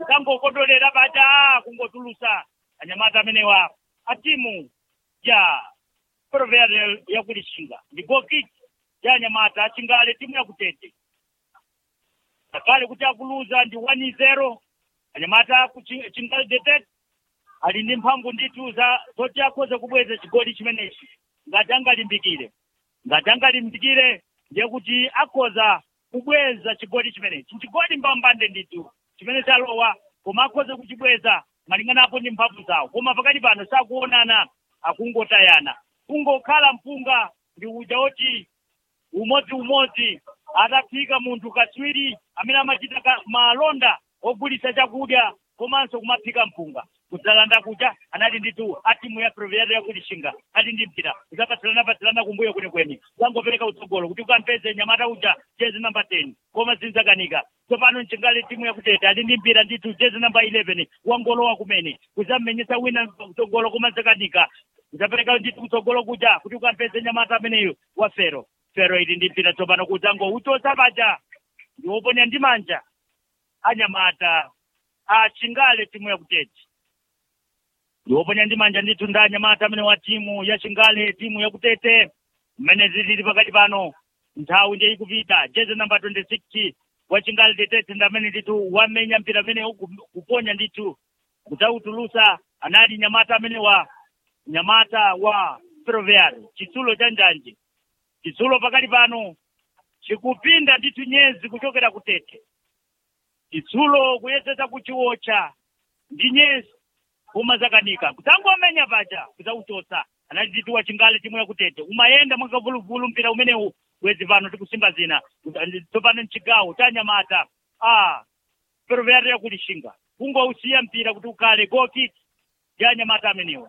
kutangokodolera paja kungotulusa anyamata amenewa a timu ya ferroviária yakulishinga ndi gokiki ya anyamata achingale timu yakutete akale kuti akuluza ndi 1-0 anyamata kuchingale detete ali ndi mphamvu ndithu za zoti akhoza kubweza chigoli chimenechi ngati angalimbikire ngati angalimbikire ndiye kuti akhoza kubweza chigoli chimenechi chigoli mbambande ndithu chimene chalowa koma akhoza kuchibweza malinganapo ndi mphamvu zawo koma pakati pano sakuonana akungotayana kungokhala mpunga ndi uja woti umodziumodzi ataphika munthu katswiri amene amachita ka- malonda ogulitsa chakudya komanso kumaphika mpunga kudzalanda kucha anali ndithu a timu ya ferroviária yakulishinga ali ndi mpira kudzapatsilana kumbuyo kwenikweni zangopereka utsogolo kuti ukampeze nyamata uja jezi namba 10 koma zinzakanika tsopano mchingali timu yakutete ali ndi mpira ndithu jezi namba 11 wangolowa kumene kudzammenyetsa wina kutsogolo koma zakanika kudzapereka ndithu kutsogolo kuja kuti ukampeze nyamata ameneyo wa fero fero ili ndi mpira tsopano kudzangouchotsa paja ndi woponya ndi manja anyamata achingale timu yakutete ndiwoponya ndi manja ndithu ndi anyamata amene wa timu ya chingale timu yakutete mmene zilili pakati pano nthawi ndiye ikupita jezi namba 26 wa chingale tetete ndi amene ndithu wamenya mpira amene uku- kuponya ndithu kudzautulusa anali nyamata amene wa nyamata wa ferroviário chitsulo cha njanji chitsulo pakati pano chikupinda ndithu nyezi kuchokera kutete chitsulo kuyesetsa kuchiwotcha ndi nyezi koma zakanika kudzangomenya paja kudzauchotsa anali ndithu wachingale timu yakutete umayenda mwakavuluvulu mpira umenewu bwezi pano tikusimba zina tsopano mchigawo cha nyamata a ferroviária yakulishinga kungousiya mpira kuti ukhale goki ya nyamata amenewa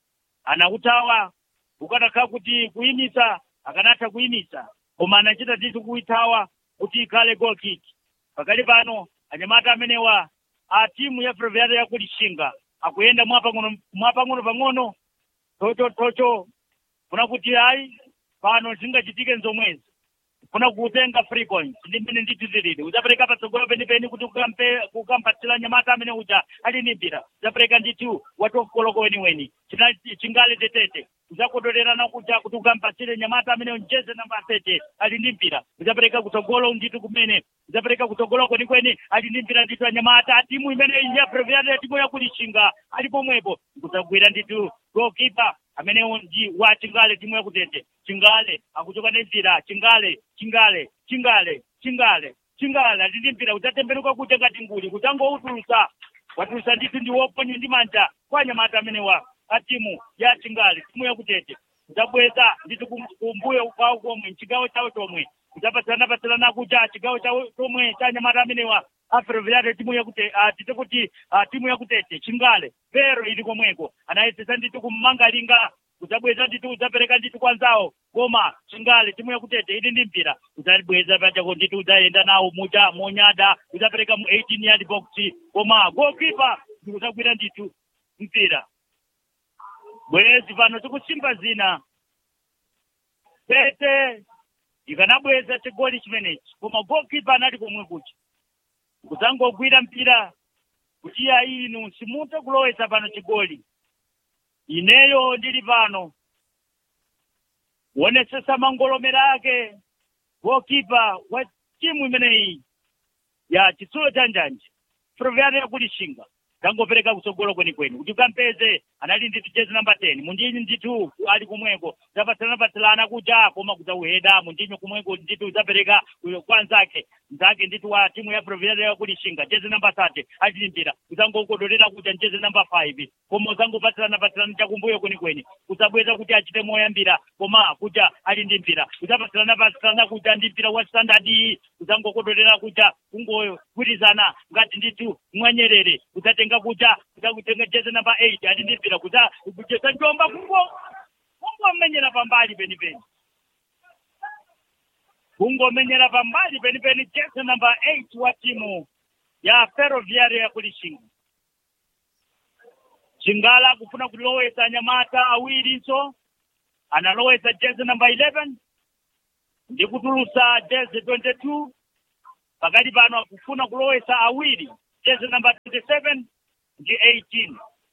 anautawa ukanakhala kuti kuyimisa akanatha kuyimisa koma anachita ndithu kuithawa kuti ikhale goal kick pakali pano anyamata amenewa a timu ya ferroviária yakulishinga akuyenda mwapang'ono mwapang'ono pang'ono tocho tocho kuna kuti ayi pano zingachitike nzomwezi kuna kutenga frequency ndi mmene ndithu zilili udzapereka patsogolo penipeni kuti ukampe kukampatsira nyamata amene uja ali ndi mpira udzapereka ndithu watokoloko weniweni China- chingale tetete udzakodolerana kuja kuti ukampatsire nyamata amene njeze namba 30 ali ndi mpira udzapereka kutsogolo ndithu kumene udzapereka kutsogolo kwenikweni ali ndi mpira ndithu anyamata a timu imene ya ferroviária timu yakulishinga ali pomwepo kudzagwira ndithu goalkeeper amenewo ndi wa chingale timu yakutete chingale akuchoka nenzira chingale chingale chingale chingale chingale ali ndi mpira udzatembenuka kuja ngati nguli kudzangoutulusa watulusa ndithu ndi woponya ndi manja kwa anyamata amenewa a timu ya chingale timu yakutete kudzabweza ndithu kum- kumbuyo kwawo komwe mchigawo chawo chomwe kudzapatsilana patsilana kuja chigawo chawo chomwe cha anyamata amenewa a ferroviária timu yakutete tite kuti ah, timu yakutete chingale pero ili komweko anayesesa ndithu kummangalinga kudzabweza ndithu udzapereka ndithu kwa nzawo koma chingale timu yakutete ili ndi mpira udzabweza pachako ndithu udzayenda nawo muja monyada udzapereka mu 18 yard box koma goalkeeper ndikudzagwira ndithu mpira bwezi pano tikusimba zina pete ikanabweza chigoli chimenechi koma goalkeeper anali komwe kucha kudzangogwira mpira kuti iya inu simutha kulowetsa pano chigoli ineyo ndili pano kuonesesa mangolomera ake goalkeeper wa timu imeneyi ya chitsulo cha njanji ferroviária yakulishinga tangopereka kutsogolo kwenikweni kuti ukampeze anali ndithu jezi namba 10 mundinyi ndithu ali kumweko zapatsilana patsilana kuja koma kudzauheda mundinyi kumweko ndithu udzapereka kwa nzake nzake ndithu wa timu ya ferroviária yakulishinga jezi namba 30 ali mpira udzangokodolera kuja jezi namba 5 koma udzangopatsilana patsilana chakumbuyo kwenikweni kudzabweza kuti achite moyambira koma kuja ali ndi mpira udzapatsilana patsilana kuja ndi mpira wa standard udzangokodolera kuja kungogwirizana ngati ndithu mwanyerere udzatenga kuja udzakutenga jezi namba 8 ali ndi mpira kudza kuchesa njomba kungo kungomenyera pambali penipeni kungomenyera pambali penipeni jezi namba 8 wa timu ya ferroviária yakulishinga chingala kufuna kulowesa anyamata awirinso analowesa jezi namba 11 ndi kutulusa jezi 22 pakati pano akufuna kulowesa awiri jezi namba 27 ndi 18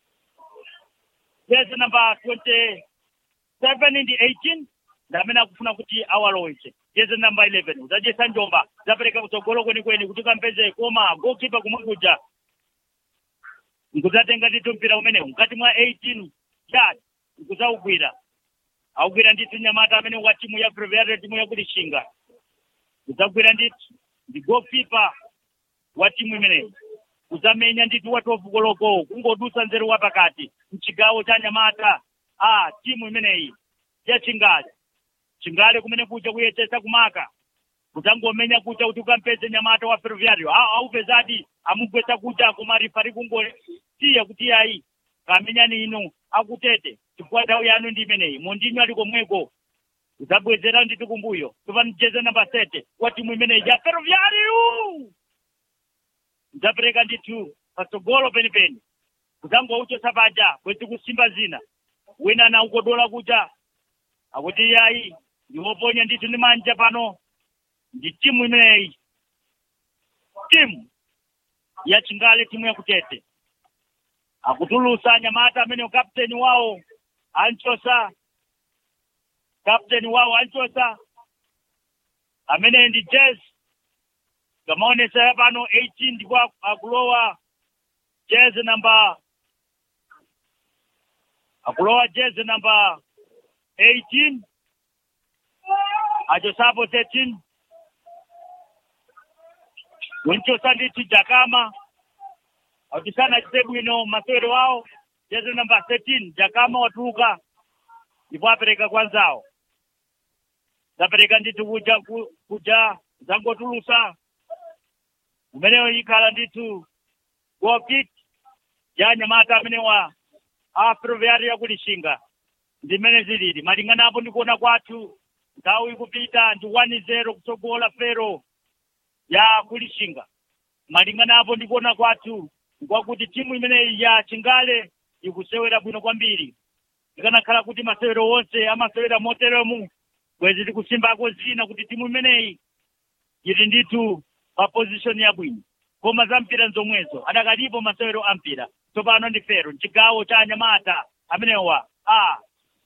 jezi namba 27 ndi 18 ndi amene akufuna kuti awalowetse jezi namba 11 udzachesa njomba zapereka kutsogolo kwenikweni kuti kampeze koma gokipa kumwe kuja nkudzatenga ndithu mpira umenewu mkati mwa 18 yard nkudzawugwira awugwira ndithu nyamata amene wa timu ya previare timu yakulishinga kudzagwira ndithu ndi gokipa wa timu imeneyi kudzamenya ndithu wa 12 koloko kungodusa nzeru wa pakati mchigawo cha nyamata a timu imeneyi ya chingale chingale kumene kuja kuyesesa kumaka kudzangomenya kuja kuti ukampeze nyamata wa ferroviario aupezadi amugwetsa kuja koma rifari kungosiya kuti yayi kamenyani inu akutete chifukwa nthawi yanu ndi imeneyi mondinyo ali komweko kudzabwezera ndithu kumbuyo tupani jeze namba sete wa timu imeneyi ya ferroviario kudzapereka ndithu patsogolo penipeni kudzangouchosa paja kwezi kusimba zina wina na ukodola kuja akuti yayi ndiwoponya ndithu ndi manja pano ndi timu imeneyi timu ya chingale timu yakutete akutulusa nyamata amene kapteni wawo anchosa kapteni wawo anchosa amene ndi jazz kamaonesa pano 18 ndipo akulowa jazz namba akulowa jazz namba 18 achosapo 13 winchosa ndithu jakama akutisana chite bwino masewero awo jezi namba 13 jakama watuluka ndipo apereka kwanzawo zapereka ndithu kuja ku- kuja zangotulusa umeneyo ikhala ndithu gokit ya nyamata amene wa aproveari yakulishinga ndimene zilili malingana apo ndikuona kwathu nthawi ikupita ndi 1-0 kutsogola fero ya kulishinga malingana apo ndikuona kwathu nkwakuti timu imeneyi ya chingale ikusewera bwino kwambiri ikanakhala kuti masewero onse amasewera moteremu bwezi tikusimbako zina kuti timu imeneyi ili ndithu pa position yabwino koma za mpira nzomwezo adakalipo masewero a mpira tsopano ndi fero mchigawo cha anyamata amenewa a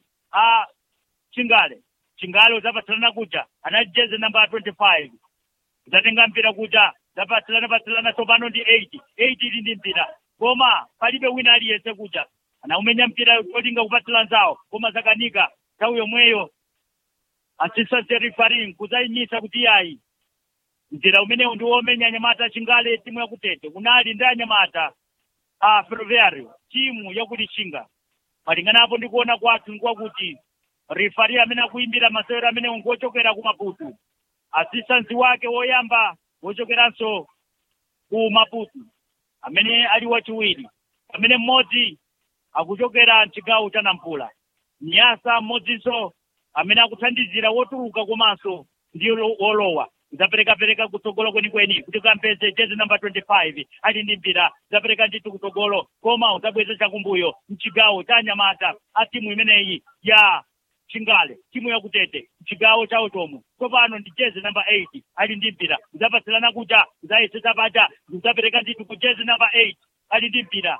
a chingale chingale uzapatsirana kuja anali jezi namba 25 uzatenga mpira kuja zapatsirana patsirana tsopano ndi 8 8 ili ndi mpira koma palibe wina aliyense kuja anaumenya mpira cholinga kupatsira nzawo koma zakanika nthawi yomweyo assistant referee kudzayimisa kuti yayi mzira umenewu ndi womenya anyamata chingale timu yakutete kunali ndi anyamata a ferroviario timu yakulishinga malingana apo ndikuona kwathu nkwakuti rifari amene akuimbira masewero amenewo ngochokera ku maputu asistansi wake woyamba wochokeranso ku maputu amene ali wachiwiri amene mmodzi akuchokera mchigawo cha nampula nyasa mmodzinso amene akuthandizira wotuluka komanso ndi lo- wolowa zaperekapereka kutsogolo kwenikweni kuti kampeze jezi namba 25 ali ndi mpira zapereka ndithu kutsogolo koma uzabweza chakumbuyo mchigawo cha anyamata a timu imeneyi ya chingale timu yakutete mchigawo chawo chomwe tsopano ndi jezi namba 8 ali ndi mpira uzapatsirana kuja uzayesesa paja uzapereka ndithu ku jezi namba 8 ali ndi mpira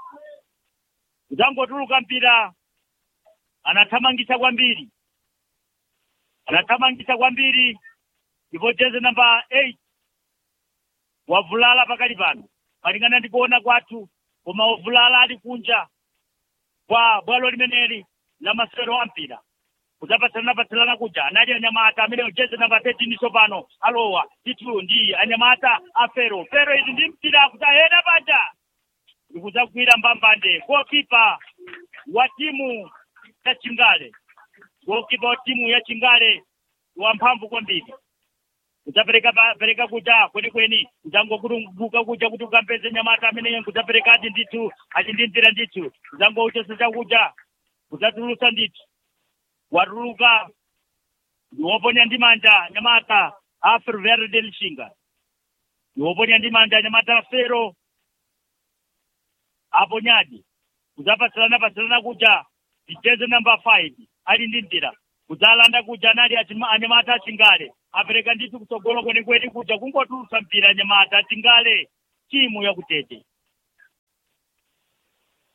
uzangotuluka mpira anathamangisa kwambiri anathamangisa kwambiri ndipo jezi namba 8 wavulala pakali pano malingana ndikuona kwathu koma wavulala ali kunja kwa bwalo limeneli la masewero a mpira kudzapatsalana patsalana kuja anali anyamata amene jezi namba 13 tsopano alowa titulu ndi anyamata a fero fero izi ndi mpira kudzayenda paja ndikudzagwira mbambande gokipa wa timu ya chingale gokipa wa timu ya chingale wamphamvu kwambiri kudzapereka pa- pereka kuja kwenikweni kudzangokutunguka kuja kuti ukampeze nyamata ameneyo kudzaperekadi ndithu ali ndi mpira ndithu kudzangouchosa chakuja kudzatulusa ndithu watuluka ndiwoponya ndi manja nyamata a ferroviario de lishinga ndiwoponya ndi manja nyamata a fero aponyadi kudzapatsilana patsilana kuja ndicheze namba 5 ali ndi mpira kudzalanda kuja anali achima- anyamata achingale apereka ndithu kutsogolo kwenikweni kuja kungotulutsa mpira anyamata achingale timu yakutete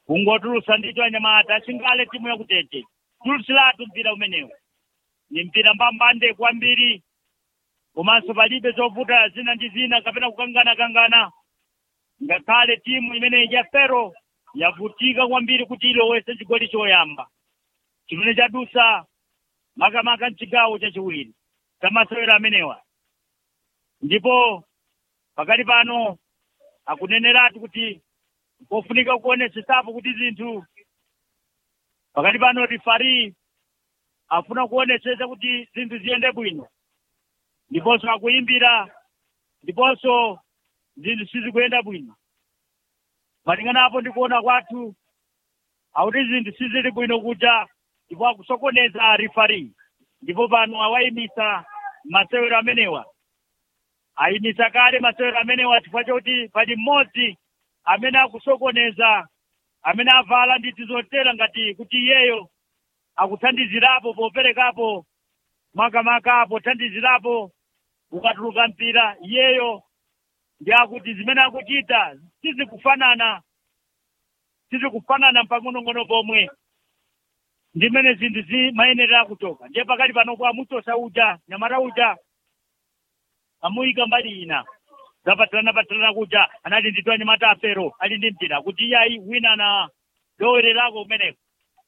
kungotulusa ndito anyamata chingale timu yakutete tulusilatu mpira umenewu ni mpira mbambande kwambiri komanso palibe zovuta zina ndi zina kapena kukangana-kangana ngakhale timu imeneyi ya fero yavutika kwambiri kuti ilowese chigoli choyamba chimene chadusa makamaka mchigawo chachiwiri chamasewero amenewa ndipo pakati pano akuneneratu kuti pofunika kuonesesapo kuti zinthu pakati pano rifari afuna kuonesesa kuti zinthu ziyende bwino ndiponso akuyimbira ndiponso zinthu sizikuyenda bwino malingana apo ndikuona kwathu akuti zinthu sizili bwino kuja ndipo akusokoneza rifari ndipo pano awayimisa masewero amenewa ayimisa kale masewero amenewa chifukwa chokuti pali mmodzi amene akusokoneza amene avala nditi zotera ngati kuti iyeyo akuthandizirapo poperekapo makamaka pothandizirapo ukatuluka mpira iyeyo ndi akuti zimene akuchita sizikufanana sizikufanana mpang'onong'ono pomwe ndimene zinthu zimayenera kutoka ndiye pakati panopo amutosa uja nyamata uja amuyika mbali ina zapatirana patirana kuja anali ndito anyamata afero ali ndi mpira kuti iyayi wina analowererako kumeneko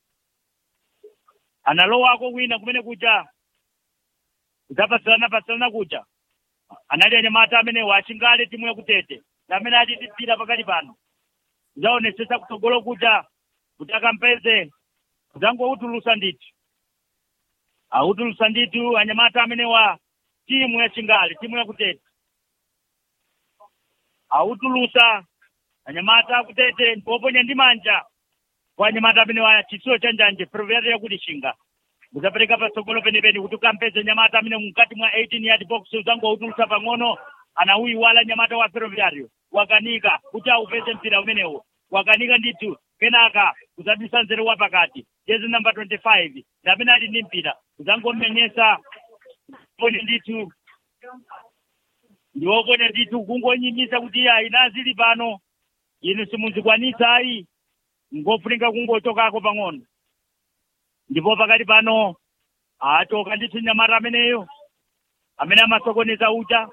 analowako wina kumene kuja zapatirana patirana kuja anali anyamata amenewo achingale timu yakutete amene ali ndi mpira pakati pano zaonesesa kutsogolo kuja kuti akampeze zangoutulusa ndithu autulusa ndithu anyamata amenewa timu ya chingale timu yakutete autulusa anyamata akutete ndipoponya ndi manja kwa anyamata amenewa chitsulo cha njanje provera yakuti chinga uzapereka patsogolo penipeni kuti ukampeze nyamata amene mukati mwa 18 yard box uzangoutulusa pang'ono anauyiwala nyamata wa ferroviario wakanika kuti aupeze mpira umenewo wakanika ndithu kenaka uzabisa nzere wa pakati jezi namba 25 ndamene ali ndi mpira uzangomenyesa poni ndithu ndiwopone ndithu kungonyimisa kuti iya inazili pano inu simunzikwanisa ayi ngofunika kungochokako pang'ono ndipo pakati pano achoka ndithu nyamata ameneyo amene amasokoneza uja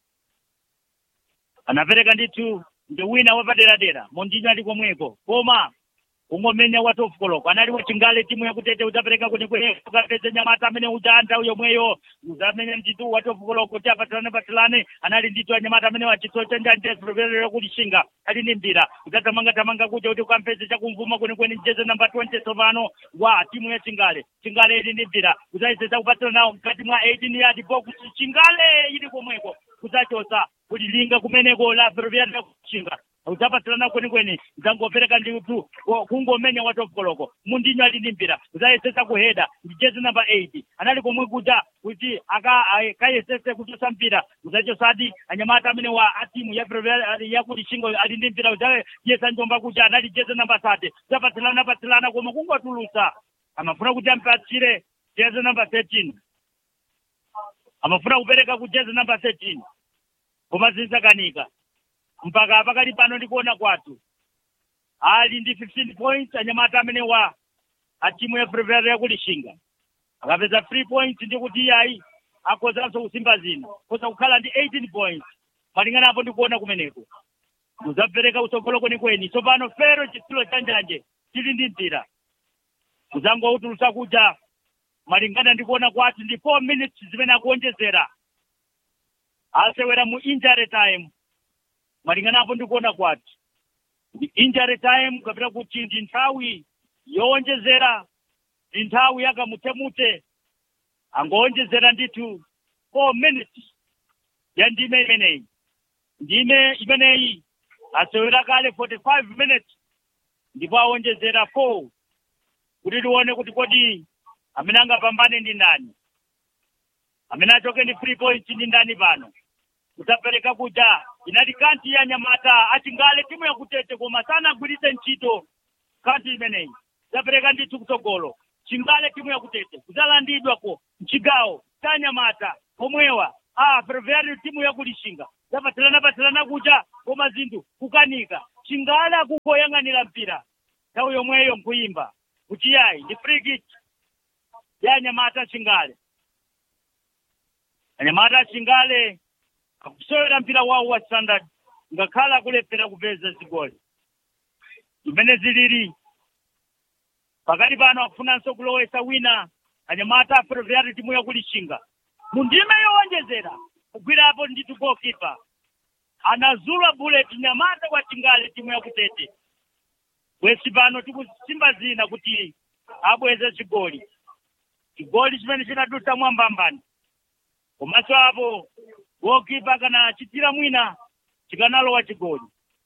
anapereka ndithu ndi wina wapaderadera mondinyo ali komweko koma kungomenya wa tofu koloko anali wachingale timu yakutete udzapereka kuti ukapeze nyamata amene uja nthawi yomweyo uzamenya ndithu wa tofu koloko kuti apatirane patirane anali ndithu anyamata amene wachitso chanjanjesproverero kuti shinga ali ndi mpira udzathamanga thamanga kuja kuti ukampeze chakumvuma kwenikweni mjeze namba 20 tsopano wa timu ya chingale chingale ili ndi mpira udzayesesa kupatsira nawo mkati mwa 18 yard box chingale ili komweko kudzachosa kuti linga kumeneko la ferroviaria kuchinga udzapatirana kwenikweni dzangopereka ndithu kungomenya watofkoloko mundinyo ali ndi mpira udzayesesa kuheda ndi jezi namba 8 anali komwe kuja kuti akayesese kuchosa mpira udzachosadi anyamata amene wa atimu ya yakuti chingo ali ndi mpira udzayesa njomba kuja anali jezi namba 3 udzapatirana patirana koma kungotulusa amafuna kuti ampatsire jezi namba 13 amafuna kupereka ku jezi namba 13 koma zinzakanika mpaka pakali pano ndikuona kwathu ali ndi 15 points anyamata amene wa atimu ya ferroviaria yakulishinga akapeza 3 points ndikuti iyayi akhozanso kusimba zina koza kukhala ndi 18 points malingana apo ndikuona kumeneko muzapereka utsogolo kwenikweni tsopano fero chitsulo chanjanje chili ndi mpira muzangoutulusa kuja malingana ndikuona kwathu ndi 4 minutes zimene akuonjezera asewera mu injury time malingana apo ndikuona kwathu ndi injury time kapita kuti ndi nthawi yowonjezera ndi nthawi yakamutemute angowonjezera ndithu 4 minutes ya ndime imeneyi ndime imeneyi asewera kale 45 minutes ndipo awonjezera 4 kuti tione kuti kodi amene angapambane ndi ndani amene achoke ndi free points ndi ndani pano kudzapereka kuja inali kanti ya nyamata achingale timu yakutete koma sanagwiritse ntchito kanti imeneyi kudzapereka ndithu kutsogolo chingale timu yakutete kudzalandidwako mchigawo cha nyamata pomwewa a ferroviario timu yakulishinga zapatirana patirana kuja koma zinthu kukanika chingale akukoyang'anira mpira nthawi yomweyo nkuyimba kuti yayi ndi free kick ya anyamata chingale anyamata chingale akusewera mpira wawo wa standard ngakhala akulephera kupeza zigoli zimene zilili pakati pano akufunanso kulowesa wina anyamata aferoverati timu yakulishinga mu ndime yowonjezera kugwirapo nditu goalkeeper anazula bullet nyamata kwa chingale timu yakutete bwesi pano tikusimba zina kuti abweze chigoli chigoli chimene chinadusa mwambambani komanso apo goalkeeper kana chitira mwina chikanalowa chigoli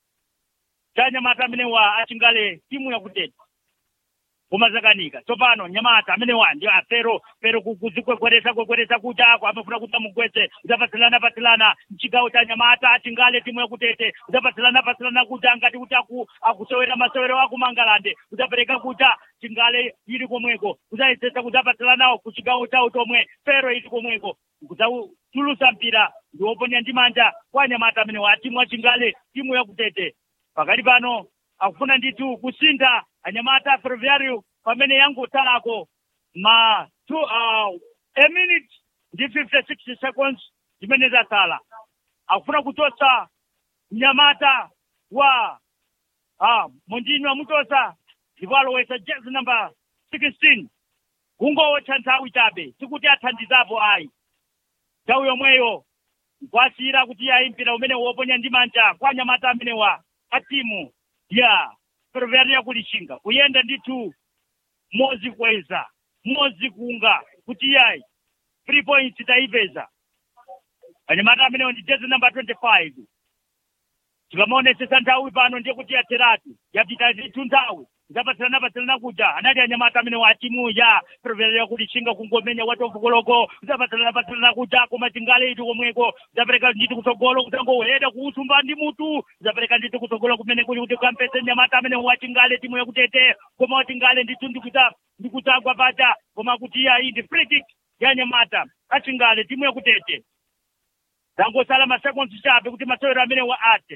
cha nyamata amene wa achingale timu yakutete koma zakanika tsopano nyamata amene wa ndi afero pero kuzikwekweresa kwekweresa kuti ako amafuna kuti amugwetse udapatsilana patsilana mchigawo cha nyamata achingale timu yakutete udapatsilana patsilana kuti angati kuti aku akusewera masewero akumangalande udapereka kuta chingale ili komweko udayesesa kudapatsilanawo ku chigawo chawo chomwe fero ili komweko kudzatulusa mpira ndiwoponya ndi manja kwa nyamata amene wa timu achingale timu yakutete pakati pano akufuna ndithu kusintha anyamata ferroviario pamene yangotalako ma two, uh, a minute ndi 56 seconds zimene zasala akufuna kuchotsa mnyamata wa uh, mondinyo amuchotsa ndipo alowesa jezi number 16 kungowotcha nthawi chabe sikuti athandizapo ayi nthawi yomweyo nkwasiyira kuti ayi mpira umene woponya ndi manja kwa anyamata amene wa a timu ya ferroviaria kulishinga kuyenda ndithu mozi kweza mozi kunga kuti yayi three points taipeza anyamata amenewo ndi jezi namba 25 tikamaonesesa nthawi pano ndiye kuti yatheratu yapita ndithu nthawi zapatsilana patsilana kuja anali anyamata amene wa timu ya ferroviaria kulishinga kungomenya watofukoloko zapatsilana patsilana kuja koma chingale itu komweko zapereka ndithu kutsogolo kutangoheda kuusumba ndi mutu zapereka ndithu kutsogolo kumene kuli kuti kampese nyamata amene wa chingale timu yakutete koma wachingale ndithu ndikuta ndikutsagwa paja koma kuti yayi ndi free kick ya nyamata achingale timu yakutete zangosala masekonds chabe kuti masewero amene wa ate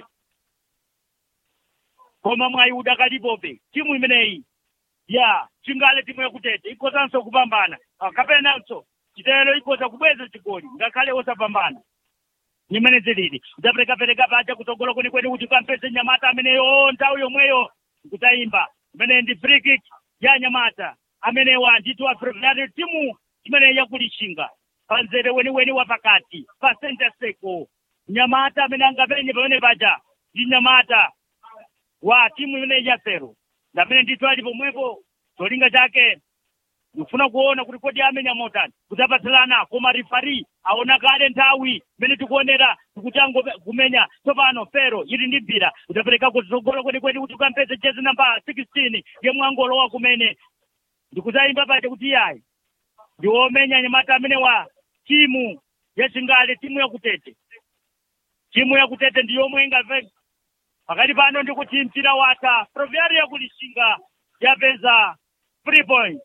koma mwayi udakalipobe timu imeneyi ya chingale timu yakutete ikozanso kupambana kapenanso chitelo ikoza kubweza chigoli ngakhale osapambana nimene zilili udzaperekapereka paja kutsogolo kwenikweni kuti ukampeze nyamata ameneyo nthawi yomweyo kutayimba imene ndi free kick ya nyamata amenewa ndithu aferroviario timu imene yakulishinga panzere weniweni wa pakati pa center circle nyamata amene angapenye pamene paja ndi nyamata wa timu imene ya fero ndamene ndithu ali pomwepo cholinga chake ndikufuna kuona kuti kodi amenya motani kudzapatsilana koma rifari aona kale nthawi imene tikuonera tikuti angomenya tsopano fero ili ndi mpira udzapereka kutsogolo kwenikweni kuti ukampeze jezi namba 16 yemwe angolowa kumene ndikudzayimba paja kuti yayi ndiwomenya nyamata amene wa timu yachingale timu yakutete timu yakutete ndiyomwe ingapeza pakati pano ndikuti mpira watha ferroviaria kulishinga yapeza three points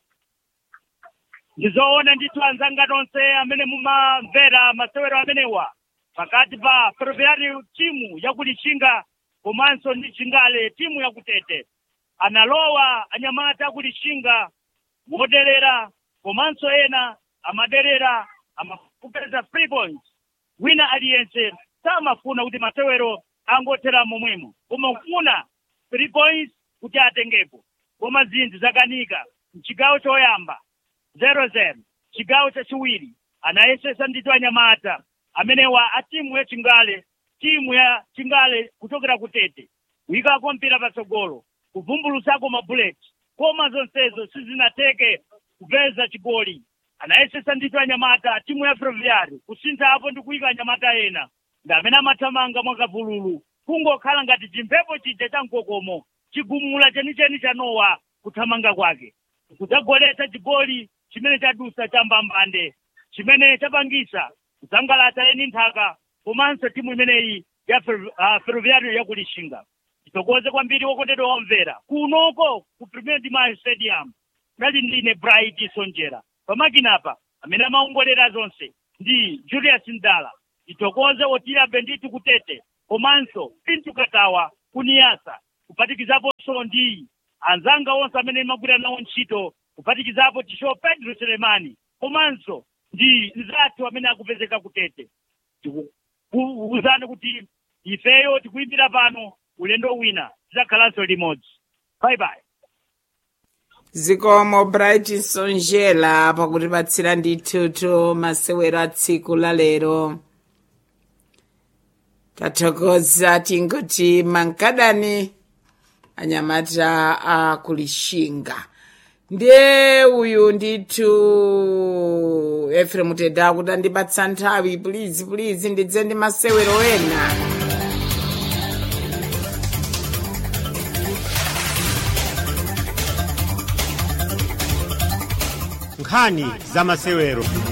ndizoona ndithu anzanga tonse amene mumamvera masewero amenewa pakati pa ferroviaria timu yakulishinga komanso ndi chingale timu yakutete analowa anyamata akulishinga moderera komanso ena amaderera amapeza three points wina aliyense samafuna kuti masewero angothera momwemo koma ufuna three points kuti atengepo koma zinthu zakanika mchigawo choyamba zero zero chigawo chachiwiri anayesesa ndithu anyamata amenewa a timu ya chingale timu ya chingale kuchokera kutete kuyikako mpira patsogolo kuvumbulutsako mabuleti koma zonsezo sizinateke kupeza chigoli anayesesa ndithu anyamata timu ya ferroviario kusintha apo ndi kuyika anyamata ena ndi amene amathamanga mwakavululu kungokhala ngati chimphepo chija cha mkokomo chigumula chenicheni cha nowa kuthamanga kwake kudzagoletsa chigoli chimene chadusa cha mbambande chimene chapangisa kusangalatsa eni nthaka komanso timu imeneyi ya ferroviario yakulishinga titokoze kwambiri wokondedwa wamvera kunoko ku premier dimash stadium nali ndine bright sonjera pamakinapa amene amaongolera zonse ndi julius ndala titokoze otirabe ndithu kutete komanso pintu katawa kuniyasa kupatikizaponso ndi anzanga onse amene magwira nawo ntchito kuphatikizapo tisho pedro selemani komanso ndi nzathu amene akupezeka kutete tikukuwuzani kuti ifeyo tikuyimbira pano ulendo wina tidzakhalanso limodzi bye bye zikomo bright sonjela pakutipatsira ndithutu masewero a tsiku la lero tathokoza tingoti mankadani anyamata akulishinga ndiye uyu ndithu efrem tedda akuti andipatsa nthawi pulizi pulizi ndidze ndi masewero ena nkhani za masewero